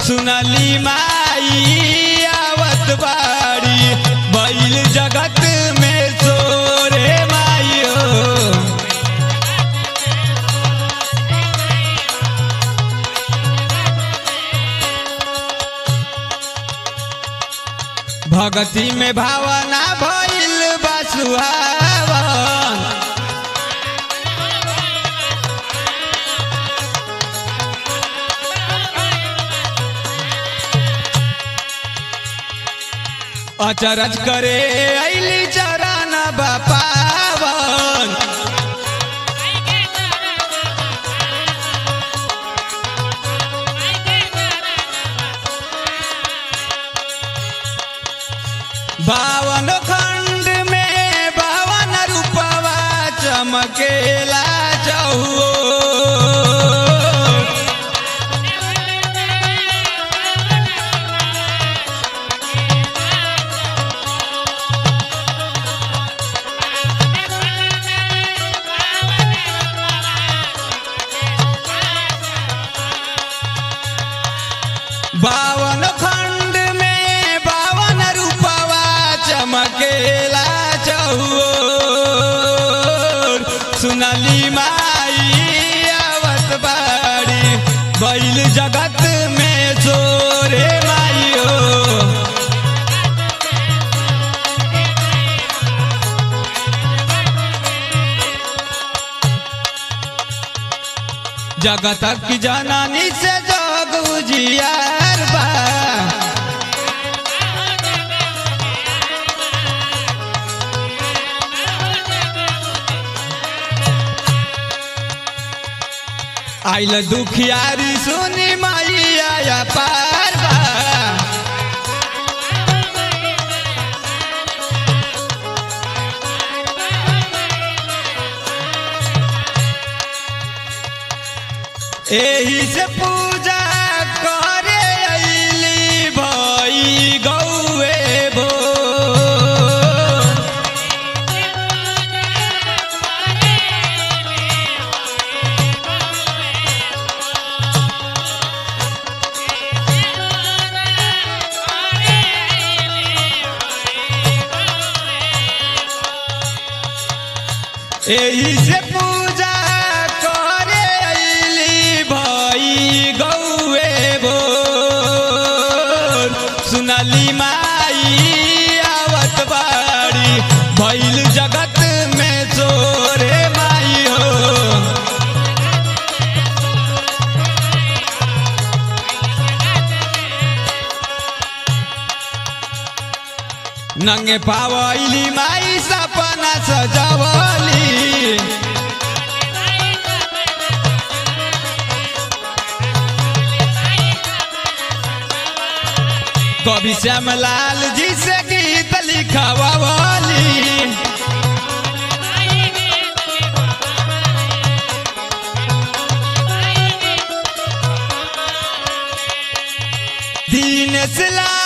सुनली माई आवत बाड़ी बैल जगत में सोरे माई हो भगती में भावना भइल बा सुहावन अचरज करे ऐली चरण बापावन बावन खंड में बावन रूपवा चमकेला चहुओ बावन खंड में बावन रूपवा चमकेला चहुओर सुनली माई आवत बाड़ी बैल जगत में जोरे माई हो जगत की जननी से जग उजियार बा आइल दुखियारी सुनी मैया पार बा एही से पूजा करे अइली भई गौए भो एही से पूजा करे अइली भई गौए भोर सुनली माई आवत बाड़ी भइल जगत में चोरे माई हो नंगे पावली माई सपना सजवली कवि श्यामलाल जी से गीत लिखवाली दीन लाल